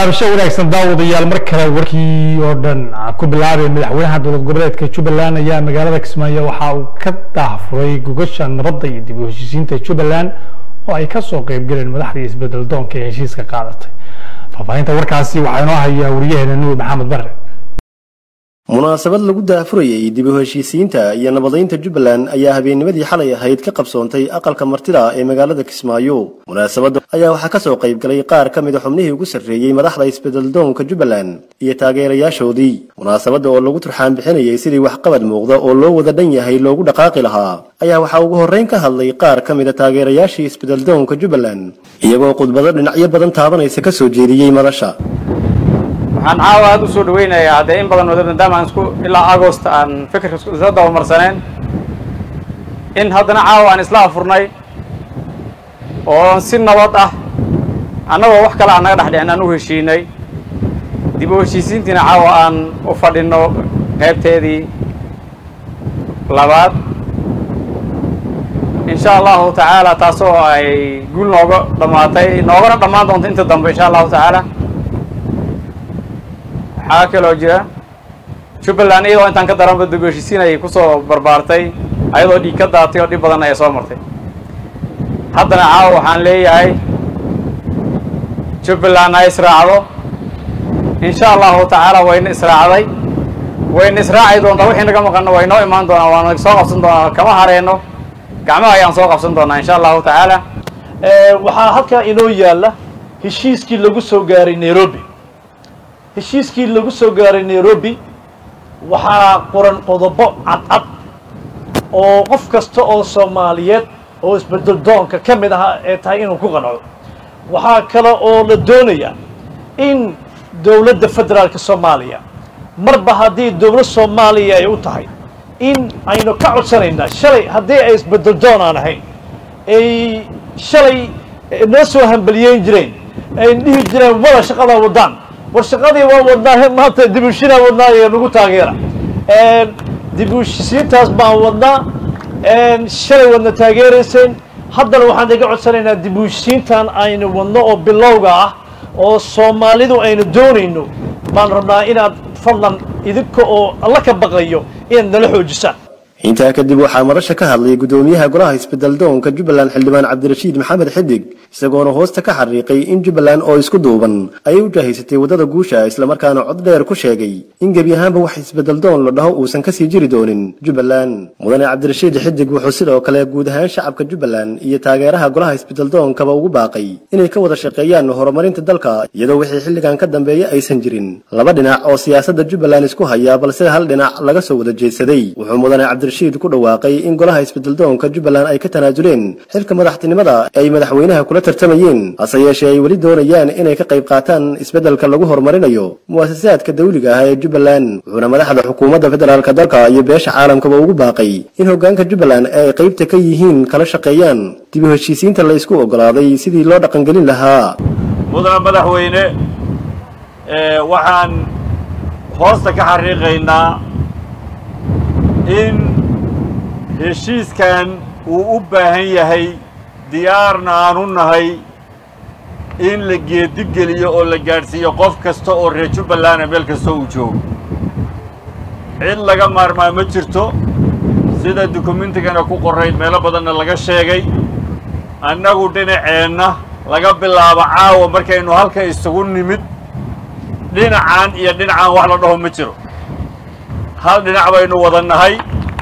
taabasho wanaagsan daawadayaal mar kale warkii oo dhan aan ku bilaabay madaxweynaha dowlad goboleedka jubbaland ayaa magaalada kismaayo waxa uu ka daahfuray gogasha nabadda iyo dib u heshiisiinta jubbaland oo ay kasoo qeybgaleen madaxdii isbedel doonka ee heshiiska qaadatay faahfaahinta warkaasi waxaa inoo hayaa wariyaheena nuur maxamed bare munaasabad lagu daafurayay dib u heshiisiinta iyo nabadaynta jubbaland ayaa habeennimadii xalay ahayd ka qabsoontay aqalka martida ee magaalada kismaayo munaasabadda ayaa waxaa kasoo qayb galay qaar ka mida xubnihii ugu sarreeyey madaxda isbedeldoonka jubbaland iyo taageerayaashoodii munaasabadda oo lagu turxaan bixinayay sidii waxqabad muuqda oo loo wada dhan yahay loogu dhaqaaqi lahaa ayaa waxaa ugu horreyn ka hadlay qaar ka mida taageerayaashii isbedeldoonka jubbaland iyagoo khudbado dhinacyo badan taabanaysa kasoo jeediyey madasha waxaan caawa aada u soo dhaweynayaa haddee in badan wada maadaama aan isku ilaa agost aan fikirka isla dabamarsaneen in haddana caawa aan isla afurnay oo si nabad ah annagoo wax kale aan naga dhex dhicin aan u heshiinay dib u heshiisiintiina caawa aan u fadhinno qaybteedii labaad insha allahu tacaala taasoo ay guul nooga dhammaatay noogana dhammaan doonto inta dambe insha allahu tacaala waxaa kaloo jira jubbaland iyadoo intaan ka daranba dib u heshiisiin ayay kusoo barbaartay ayadoo dhiig ka daatay oo dhib badan ayay soo martay haddana caawa waxaan leeyahay jubbaland ha israacdo insha allahu tacaala wayna israacday wayna israaci doontaa wixii naga maqanno way noo imaan doonaa waana soo qabsan doonaa kama hareenno gacmaha ayaan soo qabsan doonaa insha allahu tacaala waxaa halkaa inoo yaalla heshiiskii lagu soo gaaray nairobi heshiiskii lagu soo gaaray nairobi waxaa qoran qodobo cadcad oo qof kasta oo soomaaliyeed oo isbedel doonka ka mid aha ee tahay inuu ku qanco waxaa kale oo la doonayaa in dowladda federaalka soomaaliya marba haddii dowlad soomaaliya ay u tahay in aynu ka codsanaynaa shalay haddii ay isbedel doon aan ahayn ay shalay noo soo hambaliyeyn jireen ay dhihi jireen wada shaqadaa wadaan war shaqadii waa wadnaa maanta dib u heshiinaa wadnaa iyo nagu taageera dib u heshisiintaas baan wadnaa shalay wadna taageerayseen haddana waxaan iga codsanaynaa dib u heshisiintan aynu wadno oo bilowga ah oo soomaalidu aynu doonayno baan rabnaa inaad fadlan idinka oo alla ka baqayo inaad nala xoojisaan intaa kadib waxaa madasha ka hadlay guddoomiyaha golaha isbedeldoonka jubbaland xildhibaan cabdirashiid maxamed xidig isagoona hoosta ka xariiqay in jubbaland oo isku duuban ayay u jaahaysatay waddada guusha islamarkaana cod dheer ku sheegay in gebi ahaanba wax isbedeldoon la dhaho uusan kasii jiri doonin jubbaland mudane cabdirashiid xidig wuxuu sidoo kale guud ahaan shacabka jubbaland iyo taageeraha golaha isbedeldoonkaba ugu baaqay inay ka wada shaqeeyaan horumarinta dalka iyadoo wixii xilligan ka dambeeya aysan jirin laba dhinac oo siyaasadda jubbaland isku haya balse hal dhinac laga soo wada jeedsaday wuxuu mudane cabdirashiid ku dhawaaqay in golaha isbedeldoonka jubbaland ay ka tanaasuleen xilka madaxtinimada ay madaxweynaha kula tartamayeen hase yeeshee ay weli doonayaan inay ka qayb qaataan isbeddelka lagu horumarinayo mu'asasaadka dawliga ah ee jubbaland wuxuuna madaxda xukuumadda federaalka dalka iyo beesha caalamkaba ugu baaqay in hoggaanka jubbaland ee ay qaybta ka yihiin kala shaqeeyaan dib u heshiisiinta la isku oggolaaday sidii loo dhaqangelin lahaa mudane madaxweyne waxaan hoosta ka xariiqaynaa in heshiiskan uu u baahan yahay diyaarna aan u nahay in la geedigeliyo oo la gaadhsiiyo qof kasta oo reer jubbalanda meel kasta uu joogo cid laga maarmaa ma jirto sida dukumentigana ku qorrayd meelo badanna laga sheegay annagu dhinaceenna laga bilaabo caawa markaynu halka isugu nimid dhinacaan iyo dhinacaan wax la dhaho ma jiro hal dhinac baynu wada nahay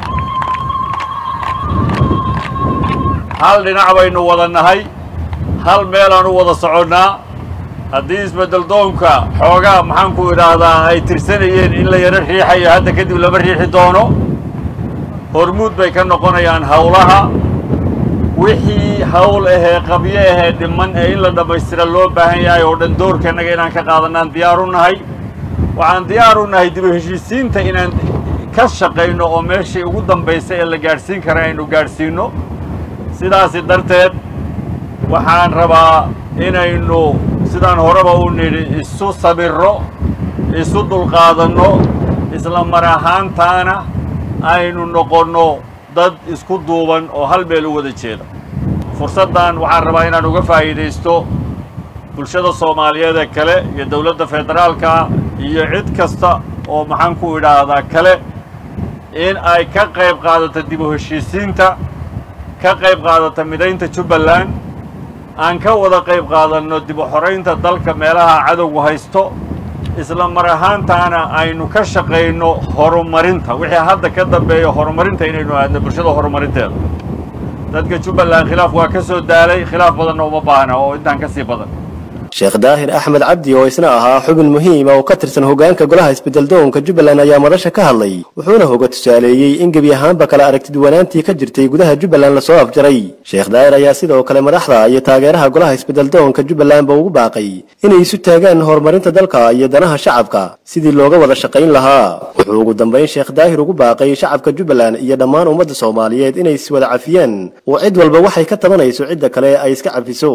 hal dhinac baynu wada nahay hal meelaan u wada soconnaa haddii isbeddeldoonka xoogaa maxaanku idhaahdaa ay tirsanayeen in la yaro riixayo hadda kadib lama riixi doono hormuud bay ka noqonayaan howlaha wixii hawl ahee qabyo ahee dhiman ee in la dhammaystira loo baahan yahay oo dhan doorkannaga inaan ka qaadanaan diyaar u nahay waxaan diyaar u nahay dib u heshiisiinta inaan ka shaqayno oo meeshii ugu dambaysa ee la gaadhsiin kara aynu gaadhsiinno sidaasi darteed waxaan rabaa inaynu sidaan horeba u nidhi isu sabirro isu dulqaadanno isla mar ahaantaana aynu noqonno dad isku duuban oo hal meel u wada jeeda fursaddan waxaan rabaa inaan uga faa'iidaysto bulshada soomaaliyeed ee kale iyo dowladda federaalka iyo cid kasta oo maxaan ku idhaahdaa kale in ay ka qayb qaadato dib u heshiisiinta ka qayb qaadata midaynta jubbaland aan ka wada qayb qaadanno dib u xoraynta dalka meelaha cadowgu haysto isla mar ahaantaana aynu ka shaqayno horumarinta wixii hadda ka dambeeya horumarinta inaynu aadno bulshada horumarinteeda dadka jubbaland khilaaf waa ka soo daalay khilaaf badanna uma baahna oo intaan ka sii badan sheekh daahir axmed cabdi oo isna ahaa xubin muhiima oo ka tirsan hoggaanka golaha isbeddeldoonka jubbaland ayaa madasha ka hadlay wuxuuna hoga tusaaleeyey in gebi ahaanba kala aragtiduwanaantii ka jirtay gudaha jubbaland lasoo afjaray sheekh daahir ayaa sidoo kale madaxda iyo taageeraha golaha isbeddeldoonka jubbalandba ugu baaqay inay isu taagaan horumarinta dalka iyo danaha shacabka sidii looga wada shaqayn lahaa wuxuu ugu dambayn sheekh daahir ugu baaqay shacabka jubbaland iyo dhammaan ummadda soomaaliyeed inay iswada cafiyaan oo cid walba waxay ka tabanayso cidda kale ay iska cafiso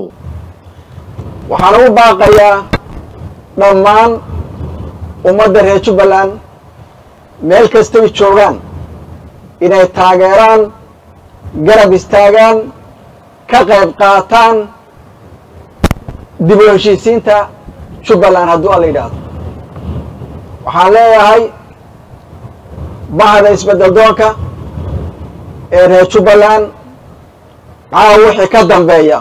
waxaan ugu baaqayaa dhammaan ummadda reer jubbaland meel kastay joogaan inay taageeraan garab istaagaan ka qayb qaataan dib u heshiisiinta jubbaland hadduu alla yidhaahdo waxaan leeyahay bahda isbeddel doonka ee reer jubbaland maxaa wixii ka dambeeya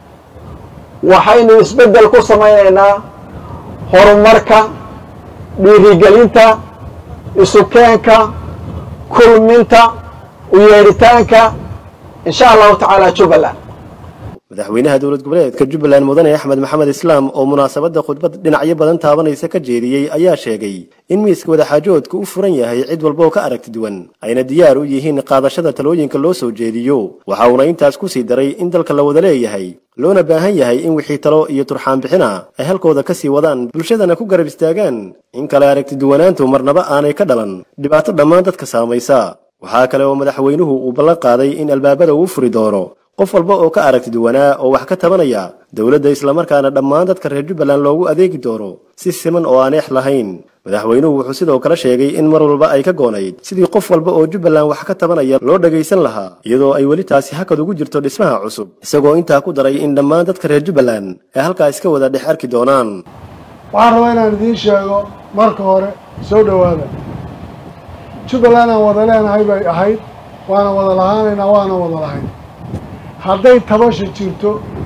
waxaynu isbeddel ku samaynaynaa horumarka dhiirigelinta isukeenka kulminta u yeedhitaanka insha allahu tacaala jubbaland madaxweynaha dowlad goboleedka jubbaland mudane axmed maxamed islaam oo munaasabadda khudbad dhinacyo badan taabanaysa ka jeediyey ayaa sheegay in miiska wadaxaajoodka u furan yahay cid walba oo ka aragti duwan ayna diyaar u yihiin qaadashada talooyinka loo soo jeediyo waxa uuna intaas ku sii daray in dalka la wada leeyahay loona baahan yahay in wixii talo iyo turxaan bixina ay halkooda ka sii wadaan bulshadana ku garab istaagaan in kale aragti duwanaantu marnaba aanay ka dhalan dhibaato dhammaan dadka saamaysa waxaa kale oo madaxweynuhu uu ballan qaaday in albaabada uu furi doono qof walba oo ka aragti duwanaa oo wax ka tabanaya dowladda islamarkaana dhammaan dadka reer jubbaland loogu adeegi doono si siman oo aan eex lahayn madaxweynuhu wuxuu sidoo kale sheegay in mar walba ay ka goonayd sidii qof walba oo jubbaland wax ka tabanaya loo dhagaysan lahaa iyadoo ay weli taasi hakad ugu jirto dhismaha cusub isagoo intaa ku daray in dhammaan dadka reer jubbaland ay halkaa iska wada dhex arki doonaan waxaan rabaa inaan idiin sheego marka hore soo dhowaada jubbaland aan wada leenahay bay ahayd waana wada lahaanaynaa waana wada lahayn hadday tabasha jirto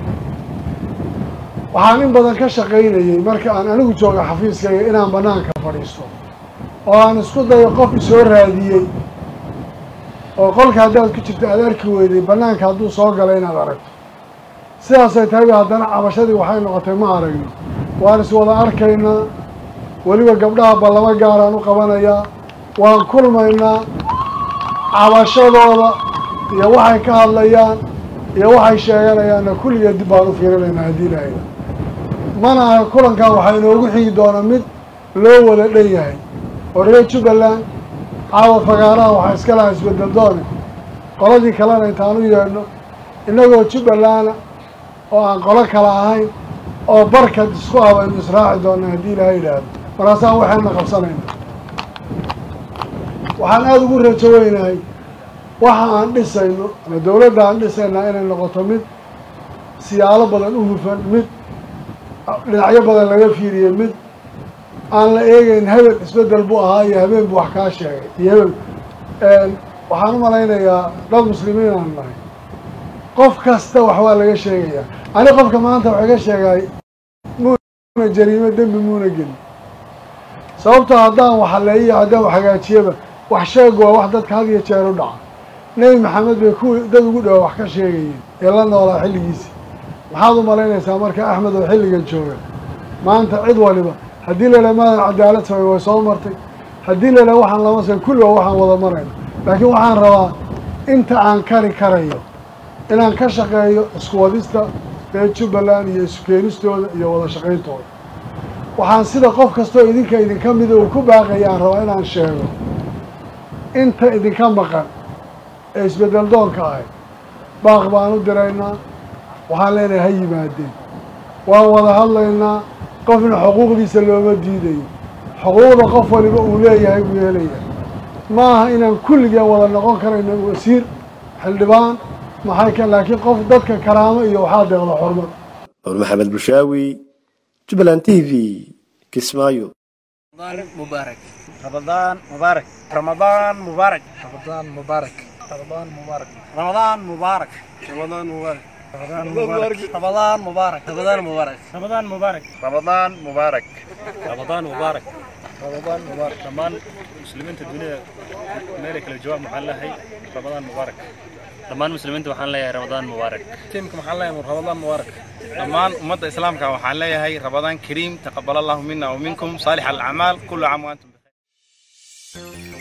waxaan in badan ka shaqaynayey marka aan anigu jooga xafiiskayga inaan bannaanka fadhiisto oo aan isku dayo qof isoo raadiyey oo qolka haddaad ku jirto aad arki weyday bannaanka hadduu soo galay inaad aragto sidaasay tahay haddana cabashadii waxay noqotay ma aragno waan iswada arkaynaa weliba gabdhaha ballamo gaaraan u qabanayaa waan kulmaynaa cabashadooda iyo waxay ka hadlayaan iyo waxay sheeganayaanna kulligeed dib baan u fiirinaynaa haddii lahayda mana aha kulankan waxaa inoogu xigi doona mid loo wada dhan yahay oo reer jubbaland caawa fagaaraha waxaa iska lahaa isbeddel doone qoladii kalena intaan u yeedhno innagoo jubbalanda oo aan qolo kale ahayn oo barkad isku ah baynu israaci doonaa haddii ilaha yidhaahdo markaasaan waxayna qabsanayna waxaan aada ugu rajo weynahay waxa aan dhisayno ama dawladda aan dhisaynaa inay noqoto mid siyaalo badan u hufan mid dhinacyo badan laga fiiriye mid aan la eegeyn hebel isbeddel buu ahaa iyo habeen buu wax kaa sheegay iyo hebel waxaan u malaynayaa dad muslimiin aan nahay qof kasta wax waa laga sheegayaa ani qofka maanta wax iga sheegay muuna jariimo dembi muuna gelin sababtoo haddaan waxaleeyiyo haddaan wax hagaajiyaba wax sheegu waa wax dadka had iyo jeer u dhaca nebi maxamed bay kuwii dad ugu dhawa wax ka sheegayeen ee la noolaa xilligiisii maxaad u malaynaysaa marka axmed oo xilligan jooga maanta cid waliba haddii la idhaha maadan cadaalad samay way soo martay haddii la idhaha waxaan lama samay kulliba waxaan wada marayna laakiin waxaan rabaa inta aan kari karayo inaan ka shaqeeyo isku wadista reer jubbaland iyo isu keenistooda iyo wada shaqayntooda waxaan sida qof kastoo idinka idinka mida uu ku baaqayaan rabaa inaan sheego inta idinka maqan ee isbeddel doonka ahay baaq baan u diraynaa waxaan leenahay ha yimaadeen waan wada hadlaynaa qofna xuquuqdiisa looma diidayo xuquuqda qof waliba uu leeyahay buu helayaa ma aha inaan kulligeen wada noqon karayno wasiir xildhibaan maxay ka laakiin qof dadka karaamo iyo waxaa deeqda xurmad nuur maxamed bushaawi jubbaland t v kismaayo مبارك رمضان مبارك رمضان مبارك رمضان مبارك رمضان مبارك رمضان مبارك رمضان مبارك رمضان مبارك رمضان مبارك رمضان مبارك رمضان مبارك رمضان مبارك رمضان مبارك رمضان مبارك دمان مسلمين الدنيا مالك الجواب محل هي رمضان مبارك dhammaan muslimiinta waxaan leeyahay ramadaan mubaarak tiimka waxaan leeyahay ramadaan mubaarak dhammaan ummadda islaamka waxaan leeyahay ramadaan kariim taqabbal allahu minna wa minkum saalix alacmaal kullu caam wa antum bikhair